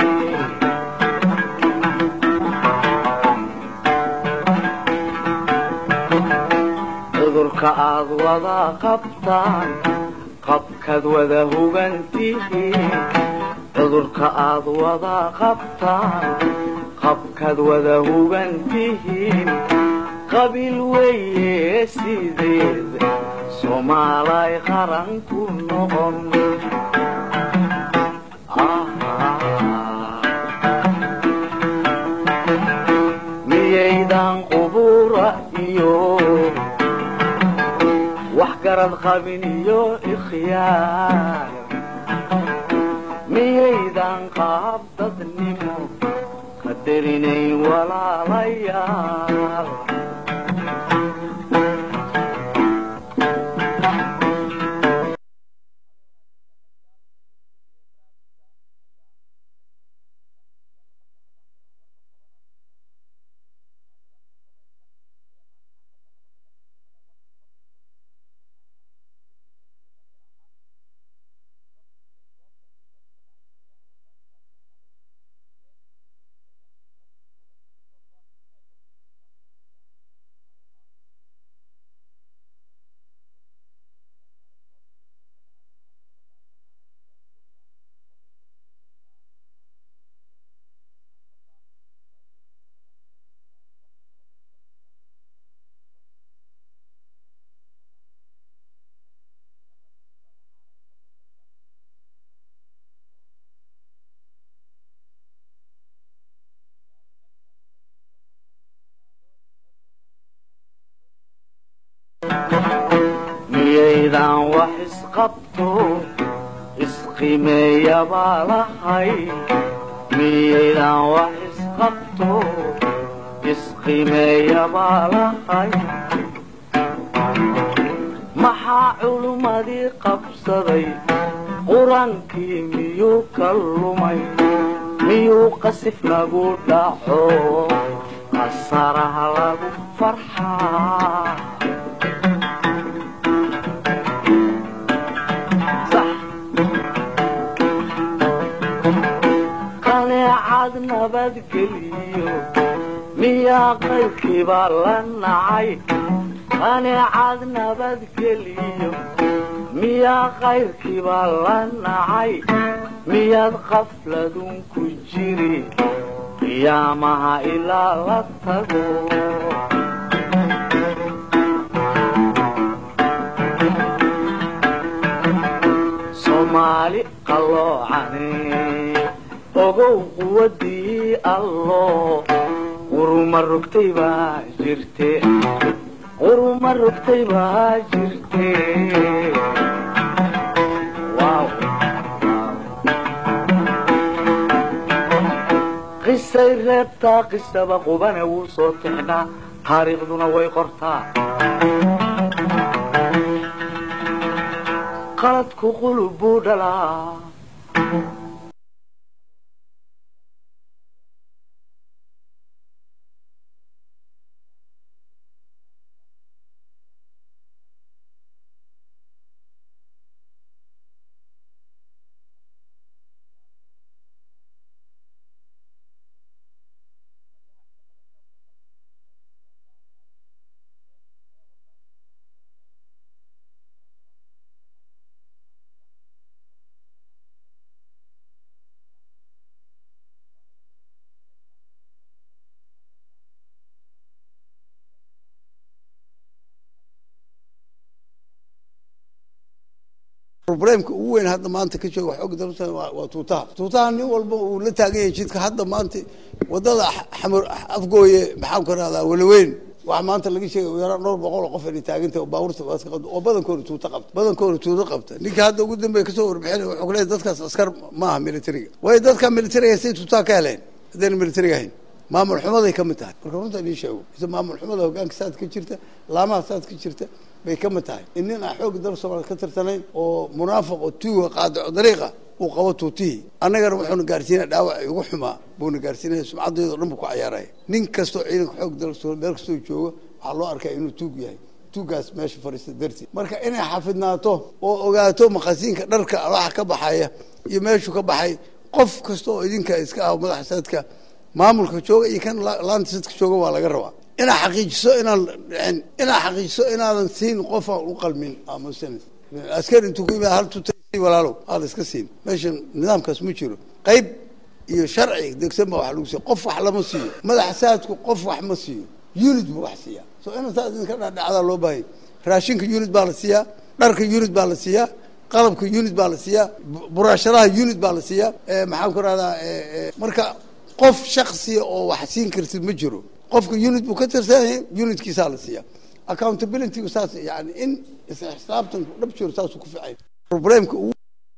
cudurka aad wada qabtaan qabkaad wada hugantihiin cudurka aad wada qabtaan qabkaad wada hugantihiin qabiil weeye sideed soomaalay qaran ku noqon miyaydan qubura iyo wax garad qabin iyo ikhyaar miyaydan qaab dadnimo qadarinayn walaalayaal miyaydan wax isqabto isqimeeya baa lahay miyaydan wax isqabto isqimeeya baa lahay maxaa culummadii qabsaday qur-aankii miyuu ka lumay miyuu qasif nagu dhaco qasaraha lagu farxaa qaneecad nabadgeliyo miyaa qaybkiibaa la nacay qaneecad nabadgeliyo miyaa qayrkiibaa la nacay miyaad qafladun ku jiri qiyaamaha ilaa la tago soomaali qalloocane ogow quwadii allo quruma rogtay baa jirte quruma rogtay baa jirte qisay reebtaa qisaba qubane wuu soo tixnaa taariikhduna way qortaa qaladku qulub buu dhalaa roblemka ugu weyn hadda maanta ka jooga xoog dalsa waa tuutaha tuutaha nin walba uu la taagan yahay jidka hadda maanta wadada xamar afgooye maxaan ku rahdaa walaweyn waxaa maanta laga sheegay ugu yaraan dhowr boqol oo qof inay taaganta oo baabuurta baaska qabta oo badankooda tuuta qabta badankooda tuuta qabta ninka hadda ugu dambeeya kasoo warbixinay wuxuu ku leeyahay dadkaas askar ma aha militariga waayo dadka militariga say tuutaha ka heleen haddayna militariga ahayn maamul xumaday ka mid tahay marka runta inii sheego mise maamul xumada hogaanka saad ka jirta laamaha saad ka jirta bay ka mid tahay in nin aan xoogga dalka soomaaliya ka tirsanayn oo munaafiq oo tuuga qaadico dariiqa uu qabo tuutihii annagana wuxuuna gaarsiinaya dhaawac ugu xumaa buuna gaarsiinaya sumcaddeeda o dhan buu ku cayaaraya nin kastoo ciidanka xoog dalka soomaaliya meel kastoo jooga waxaa loo arkaya inuu tuug yahay tuugaas meesha fadhiista darteed marka inay xafidnaato oo ogaato maqasiinka dharka waxa ka baxaya iyo meeshuu ka baxay qof kasta oo idinka iska ah madaxa sadka maamulka jooga iyo kan laanta sadka jooga waa laga rabaa inaad xaqiijiso inaan dhicin inaad xaqiijiso inaadan siin qof aan u qalmin aamusan askari intuu ku yimaada hal tuta walaalow aada iska siin meeshan nidaamkaas ma jiro qayb iyo sharci degsan baa wax lagu siiya qof wax lama siiyo madaxa saadku qof wax ma siiyo unit buu wax siiyaa so ina saas idinka dhadhacdaa loo baahanya raashinka unit baa la siiyaa dharka unit baa la siiyaa qalabka unit baa la siiyaa buraashadaha unit baa la siiyaa maxaan ku rahdaa marka qof shaksiya oo wax siin kartid ma jiro qofka unit buu ka tirsanaya unitkiisaa la siiyaa accountability saas yani in isxisaabtanku dhab jiro saasuu ku ficay problemka ugu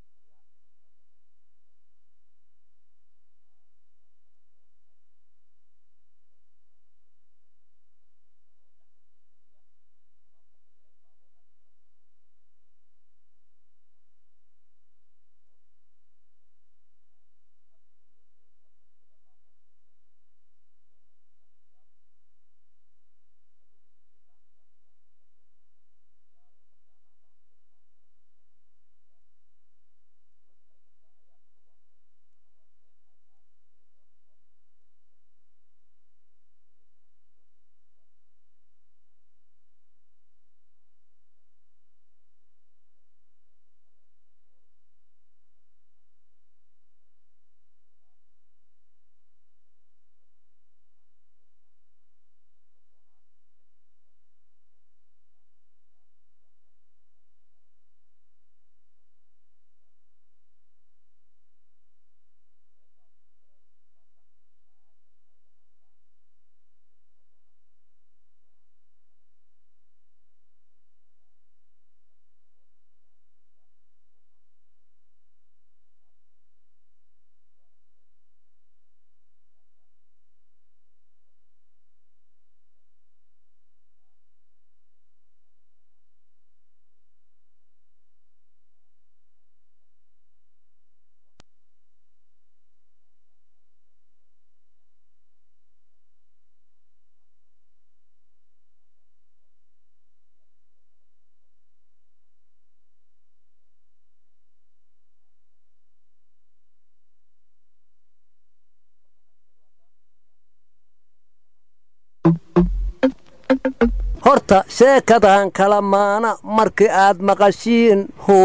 horta sheekadan kala maana markii aad maqashiin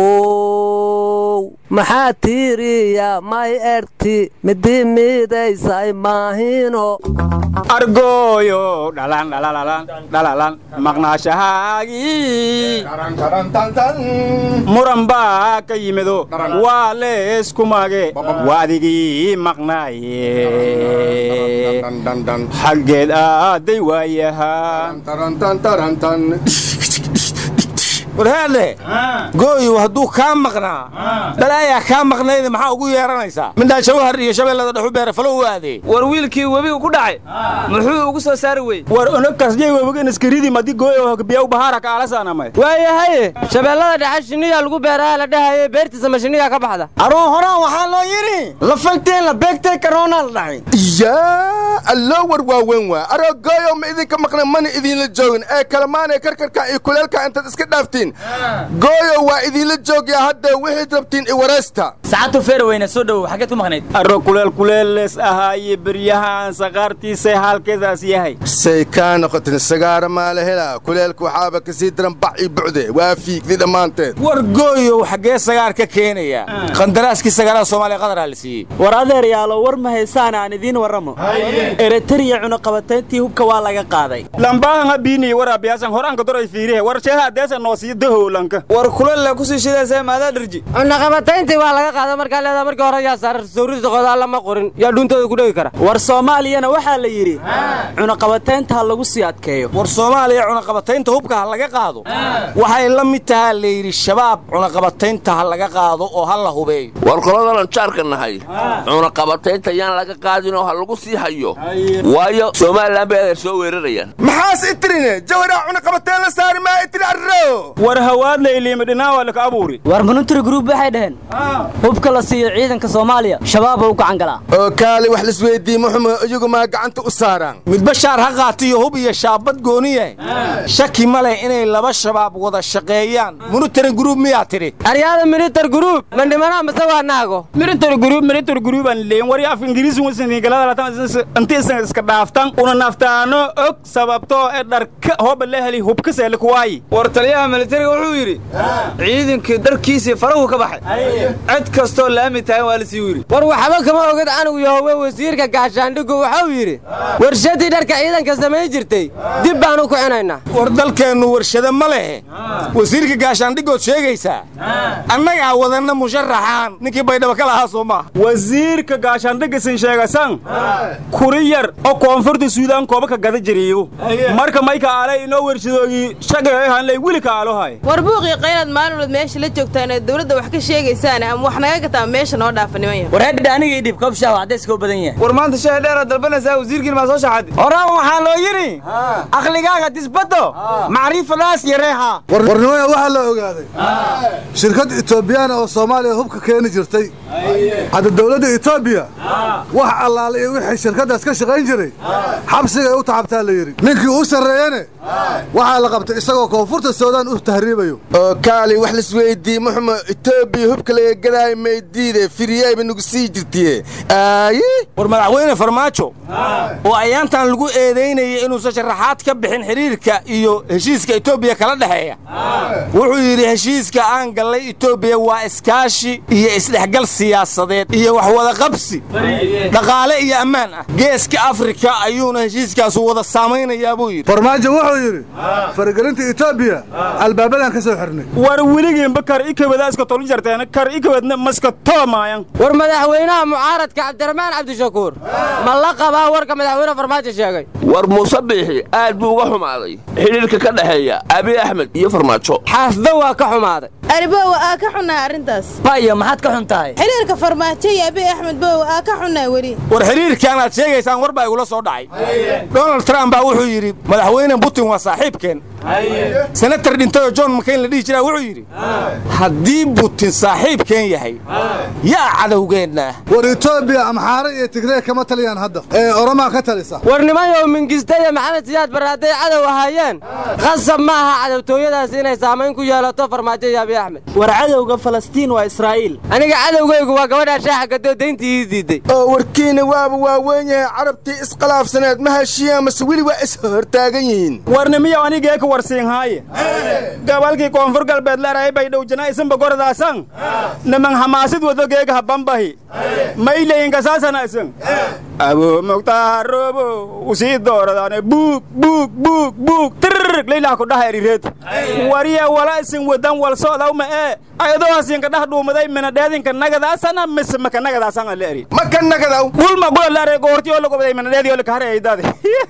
how maxaa tiiriya may erti midi miidaysay maahino argooyo dhalan dhalalalan dhalalan maqnaashahaagii muran baa ka yimido waa leesku mage waa adigii maqnaaye xaggeed aaday waayahaa warhaadle gooyu hadduu kaa maqnaa balaayaa kaa maqnayda maxaa ugu yeeranaysaa midaan shawhar iyo shabeellada dhexu beera falo u aadee war wiilkii webigu ku dhacay muxuu ugu soo saari wey war onagkasjay webigan iskiridi madi gooyo biyaw bahaara kaalasaanamay waayahaye shabeellada dhexe shinniyaa lagu beeraha la dhahaye beertiisa ma shinniyaa ka baxda aroo horaan waxaa loo yidhi la falteen la beegtay karoonaa la dhacay yaa alloo war waaweyn waa aroo gooyo ma idinka maqna mana idinla joogin ee kalemaanee karkarka iyo kuleelka intaad iska dhaaftiin gooyo waa idinla joogyaa hadda wixiid rabtiin iwaraysta saacadtu feerweyne soo dhowow xaggeed ku maqnayd arro kuleel kuleelles ahaaye beryahaan saqaartiisay haalkeedaas yahay say kaa noqotin sagaara maala helaa kuleelka waxaaba kasii daran bac ii bucde waa fiigdi dhammaanteed war gooyow xaggee sagaar ka keenaya qandaraaskii sagaarada soomaaliya qadaraa la siiyey war adeer yaalo war ma haysaan aan idiin warramo eritariya cunaqabatayntii hubka waa laga qaaday lambaahan habiiniy waraabiyasan horaanka doray fiirihe war sheeha adeesa noosiyo dahowlanka war kulalla kusii shidaysa maadaa dharji cunaqabatayntii waa laga qaada markaa leedaa markii hore yaa saarar sawrida qodaa lama qorin yaa dhuuntooda ku dhegi kara war soomaaliyana waxaa la yidhi cunaqabataynta ha lagu sii adkeeyo war soomaaliya cunaqabataynta hubka ha laga qaado waxay la mid tahaa layidhi shabaab cunaqabataynta ha laga qaado oo ha la hubeeyo war qoladanan jaarka nahay cunaqabataynta yaan laga qaadinoo ha lagu sii hayo waayo somalilan bay adeer soo weerarayaan maxaas itrine jawaraa cunaqabateen la saari maa itri arro war hawaad layliima dhinaawa laka abuuri war monitary group waxay dhaheen hubka la siiyo ciidanka soomaaliya shabaab u gacan galaa oo kaali wax lisweydii muxumo iyagu maa gacanta u saaraan midba shaar ha qaatiyo hub iyo shaabad gooniye shaki ma leh inay laba shabaab wada shaqeeyaan monitoring group miyaa tidhi aryaada militar group mandhimanaa mase waa naago militar group militar group aan leeyin war af ingiriisi wasan galada latan inta isan iska dhaaftan una naftaano og sababtoo ee dharka hooba la heli hubka seele kuwaayi war taliyaha militariga wuxuu yidhi ciidankii darkiisii farahu ka baxay cid kastoo laami tahay waa lasii yidhi war waxba kama ogid canugu yahowe wasiirka gaashaandhigu wuxuu yidhi warshadii dharka ciidanka samayn jirtay dib baanu ku cinaynaa war dalkeennu warshado ma lehe wasiirka gaashaandhigood sheegaysaa annagaa wadanna musharaxaan ninkii baydhaba ka lahaa soo maaha wasiirka gaashaandhigisin sheegasan kuri yar oo koonfurta suudaan kooba ka gada jiriyo marka mayka aalay inoo warshadoogii shagahanlay weli ka aalohay war buuqii qaynaad maalinood meesha la joogtaan ee dawladda wax ka sheegaysaan ama wax naga gataa meesha noo dhaafa niman yar war hedha anigii dhib koob shaah cadayska u badan yahay war maanta shaah dheer aad dalbanaysaa wasiirkiin maa soo shaxaday horaan waxaa loo yidhi aqligaaga disbaddo macriifadaas yareeha warnimada waxaa la ogaaday shirkad etoobiyaan oo soomaaliya hubka keeni jirtay hadda dawladda etoobiya wax allaale iyo wixii shirkaddaas ka shaqayn jiray xabsigay u taxabtaa la yidhi ninkii u sarreeyene waxaa la qabtay isagoo koonfurta suudaan u tahriibayo oo kaali wax lisweydii muxumo etoobiya hubka laga gadaayo maydiide firiyayba nagu sii jirtiye aayi war madaxweyne farmaajo oo ayaantan lagu eedaynayay inuusan sharaxaad ka bixin xidhiirka iyo heshiiska etoobiya kala dhexeeya wuxuu yidhi heshiiska aan gallay etoobiya waa iskaashi iyo isdhexgal siyaasadeed iyo wax wada qabsi dhaqaale iyo ammaan ah geeska afrika ayuuna heshiiskaasu wada saamaynayaa buu yidhi farmaajo wuxuu yidhi faragelinta etoobiya albaabadan ka soo xirnay war weligiinba kar ikabada iska tolu jarteen kar ikabadna maska toomaayan war madaxweynaha mucaaradka cabdiraxmaan cabdishakuur ma la qabaa warka madaxweyne farmaajo sheegay war muuse biixi aad buu uga xumaaday xidhiirka ka dhexeeya abi axmed iyo farmaajo xaafba waa ka xumaaday aribowa aa ka xunnaa arrintaas bayo maxaad ka xun tahay xiriirka farmaajo iyo abi axmed bowa aa ka xunnaa weli war xidhiirkan aad sheegaysaan war baa igula soo dhacay donald trump baa wuxuu yidhi madaxweyne putin waa saaxiibkeen senatar dhintayoo john makayn la dhihi jiraa wuxuu yidhi haddii butin saaxiibkeen yahay yaa cadowgeenna war etoobiya amxaare iyo tigree kama taliyaan hadda ee oromaa ka talisa war nimayow mingista iyo maxamed siyaad barre hadday cadow ahaayeen qasab ma aha cadowtooyadaas inay saamayn ku yeelato farmaajo iyo abi axmed war cadowga falastiin waa israa'iil aniga cadowgaygu waa gabadhaa shaaxa gadoo dayntii ii diidday oo warkiina waaba waaweyn yahay carabtii iskhalaafsaneed ma heshiiyaan mase weli waa is hortaagan yihiin warnimiyow anigee ka warsiinhaaye gabalkii koonfur galbeed leerahay baydhow janaa'isanba gorodaasan niman hamaasid wado geega habambahi maylayinkasaasanasan abo muktaarobo usii dooradaane buug buug buug buug tirr laylaha kudhaha erireed wariya wala isin wadan wal socdawma ee ayadoohasinka dhah dhuumaday minadheedinka nagadaasana mise maka nagadaasana la eri maka nagadaw gulma gula leeray goorti oo lagobaday minadheedi oo lakahare aydade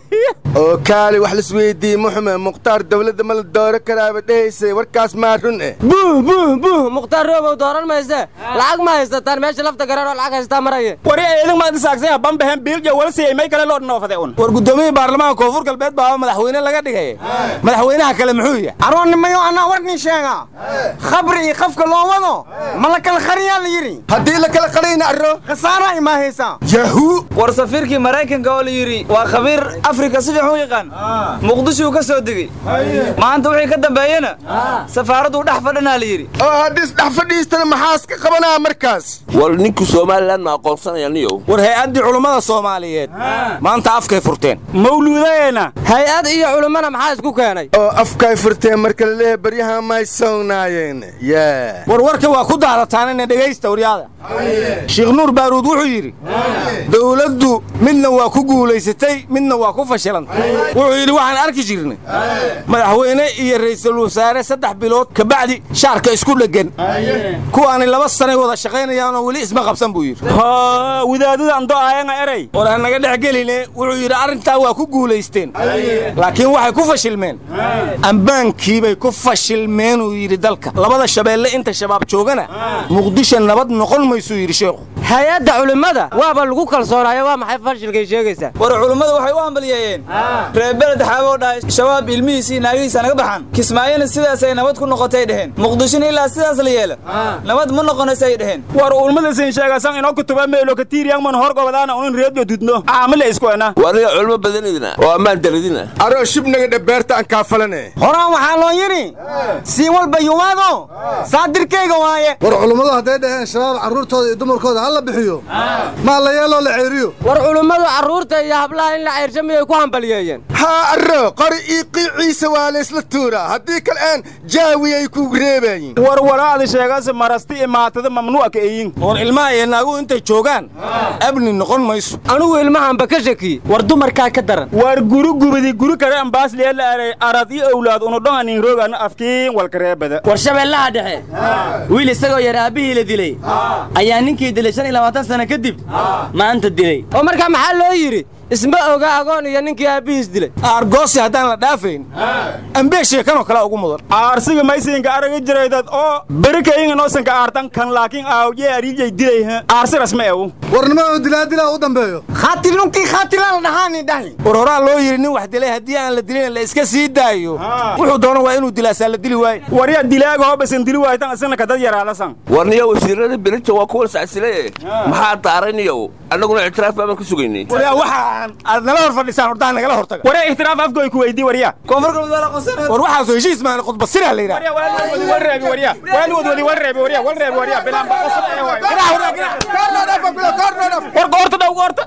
oo kaali wax lisweydii muxume mukhtaar dawladda ma la dooro karaaba dhehaysay warkaas maa run eh buh buh buh mukhtaar roobow dooran mayse lacag ma haysataan meesha lafta gareer oo lacag haystaa maraya wari eedin maad isaagsan habambahen biilja wala siiyey may kale loo dhoofade un war guddoomiyii baarlamaanka koonfur galbeed baa madaxweyne laga dhigay madaxweynaha kale muxuu yahay aroonnimayo annaa warnin sheega khabri iyo qafka loo wado ma la kala qariyaa la yidhi haddii la kala qariyna arro khasaara imaahaysaa yahu war safiirkii maraykanka oo la yidhi waa khabiir afrika si fiican u yaqaan muqdishuu ka soo degey maanta wixii ka dambeeyena safaaradduu dhex fadhinaa la yidhi oo haddiis dhex fadhiistana maxaas ka qabanaa markaas war ninkii somalilan ma aqoonsanaya niyow war hay-addii culummada soomaaliyeed maanta afkay furteen mawluudayeena hay-ad iyo culummana maxaa isku keenay oo afkay furteen marka laleeyahay baryaha may sownaayeen yaa war warka waa ku daadataanina dhegaysta waryaada sheekh nuur baaruud wuxuu yidhi dowladdu midna waa ku guulaysatay midna waa ku fashilantay wuxuu yidhi waxaan arki jirnay madaxweyne iyo ra'iisul wasaare saddex bilood kabacdi shaarka isku dheggan kuwaani laba sanay wada shaqaynayaanoo weli isma qabsan buu yidhi wadaadada ando aayanga eray war aan naga dhex geline wuxuu yidhi arrintaa waa ku guulaysteen laakiin waxay ku fashilmeen ambaankiibay ku fashilmeen uu yidhi dalka labada shabeelle inta shabaab joogana muqdisho nabad noqon maysuu yidhi sheekhu hay-adda culimmada waaba lagu kalsoonaayo waa maxay fashilkay sheegaysaa war culummadu waxay u hambaliyeeyeen reer beled xaaboo dhahay shabaab ilmihiisii naagihiisa naga baxan kismaayona sidaasay nabad ku noqotay dheheen muqdishona ilaa sidaas la yeela nabad ma noqonaysay dheheen war ulmadasin sheegasan inoo kutuba meelo katiiriyangman hor gobadaana unin reediyo dudno caamile isku ena waniga culmo badanidina oo ammaan daradina aroo shibnaga dhabeerta aan kaafalane horaan waxaa loo yidhi siin walba yumaado saadirkayga waaye war culummadu hadday dhaheen shabaab carruurtooda iyo dumarkooda ha la bixiyo maa la yeeloo la ceeriyo war culummadu carruurta iyo hablaha in la ceersha miyay ku hambaliyeeyeen haa arro qori ii qiiciisa waa laysla tuuraa haddii kale aan jaawiyay ku reebayin war walaada sheegase marasti imaatada mamnuucka eyin war ilmaha iyo naaguhu intay joogaan abni noqon mayso anigu ilmahanba ka shakiye war dumarkaa ka daran war guri gubadi guri kale ambaas leela aray arad iyo owlaad unudhonganin roogana afkiin walkareebada war shabeellaha dhexe wiil isagoo yar aabbihii la dilay ayaa ninkii dilay shan iyo labaatan sano kadib maanta dilay oo markaa maxaa loo yidhi isma oga agoon iyo ninkii aabbihiis dilay aargoosi haddaan la dhaafayn ambee sheekanoo kale ugu mudan aarsiga maysinka araga jiraydad oo berikayinga noosanka aartan kan laakiin aawye ariijay dilay aarsi rasma ewu warnimada dilaadilaa u dambeeyo khatilunkii khatilaan la dhahaani dhahi war horaa loo yidhi nin wax dilay haddii aan la dilin la iska sii daayo wuxuu doono waa inuu dilaasaa la dili waaye warya dilaaga hoobasan dili waaytan isana kadad yaraadasan warniya wasiirada berita waa kuwan sacsile maxaa daarayniyow annaguna ictiraaf baaban ka sugaynay waryaa waxaan aad nala hor fadhisaan hortaan nagala hortaga warya ixtiraaf afgoy ku weydii warya koonfur galbeed waa la qosanaa war waxaasoo heshiis maana khudbasiraa la yidhaha warreebi warya waan wadwadi warreebi warya warreebi warya bilaan baa qosada ee waay war goorta dhow goorta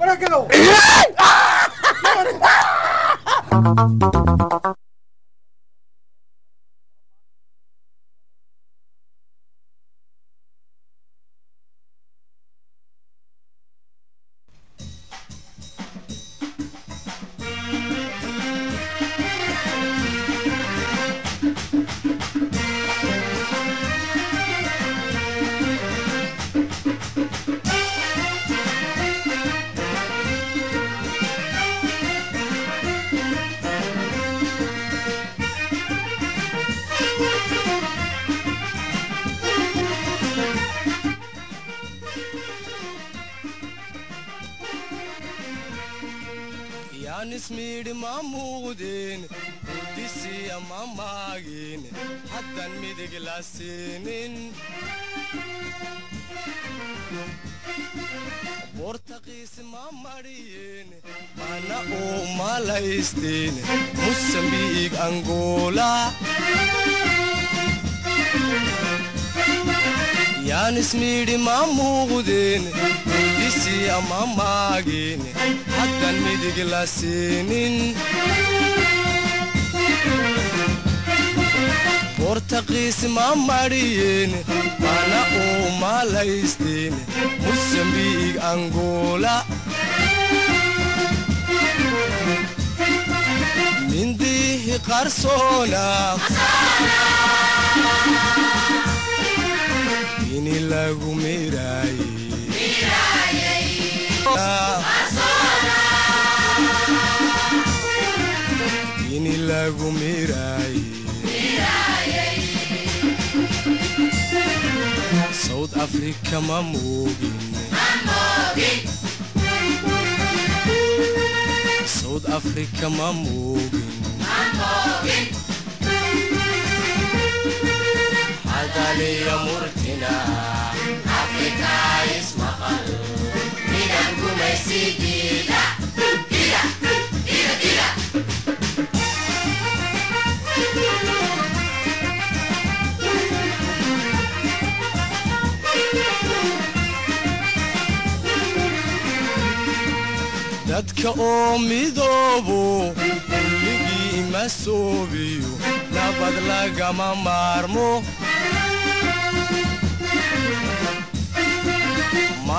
ismiidhi ma muuqdeen udisiya ma maagin haddan midig la siinin bortaqiis ma mariyeen mana uu malaysteen musambiig angola yaan ismiidhi ma muuqdeen udisiya ma maagin haddan midig la siinin bortaqiis ma mariyeen mana uu malaysteen musambiig angola mindihi qarsoona ini lagu miraaye ini lagu miraaye south africa ma moogin south africa ma moogin hadaliya murtina afrika ismaqal midan gumaysidiida dadka oo midoobo kulligii ma soobiyo nabad lagama maarmo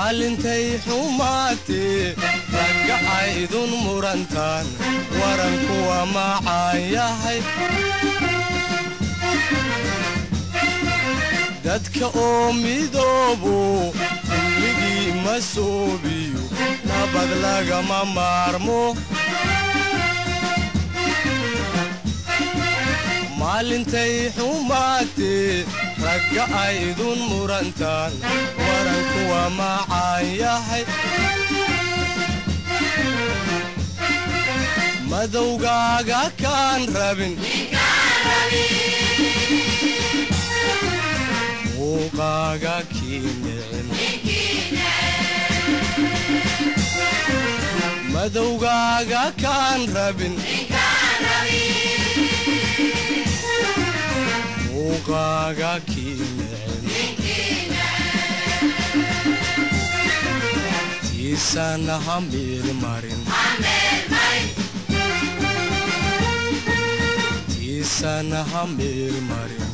maalintay xumaatee ragga aydun murantaan warankuwa macaan yahay dadka oo midoobo kulligii ma soobiyo nabad lagama maarmo maalintay xumaatee ragga aydun murantaan warankuwa macaan yahay madowgaaga kaan rabin muuqaaga kii nicin madowgaaga kaan rabin muuqaaga kii nicin tiisana ha meelmarin tiisana ha meelmarin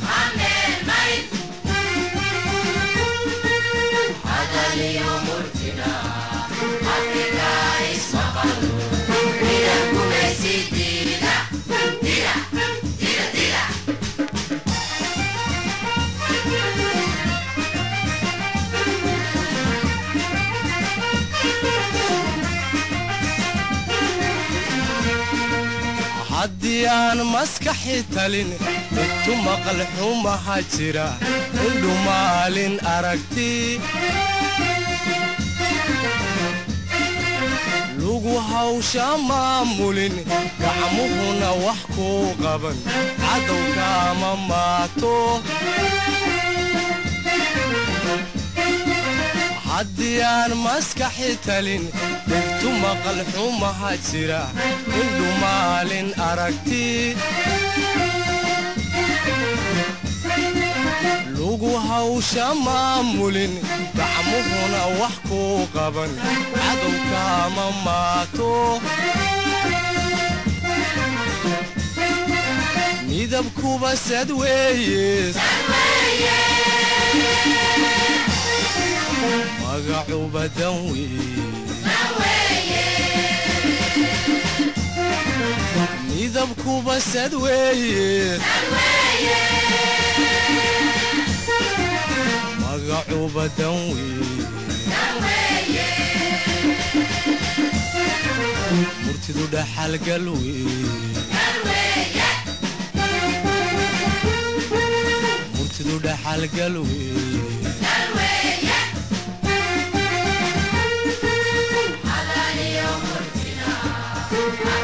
haddii aan maskaxi talin intu maqal xumaha jira indhu maalin aragti lugu hawsha maamulin gacmuhuna wax kuu qaban cadowkaama maato haddii aan maskaxi talin dhegtu maqal xumaha jira indhu maalin aragti lugu hawsha maamulin gacmuhuna wax kuu qaban cadowkaama maato midabkuba sad weeye magacuba dan weeye midabkuba sad weeye magacuba dan weeye murtidu dhaxalgal weeye murtidu dhaxalgal weeye Hallelujah.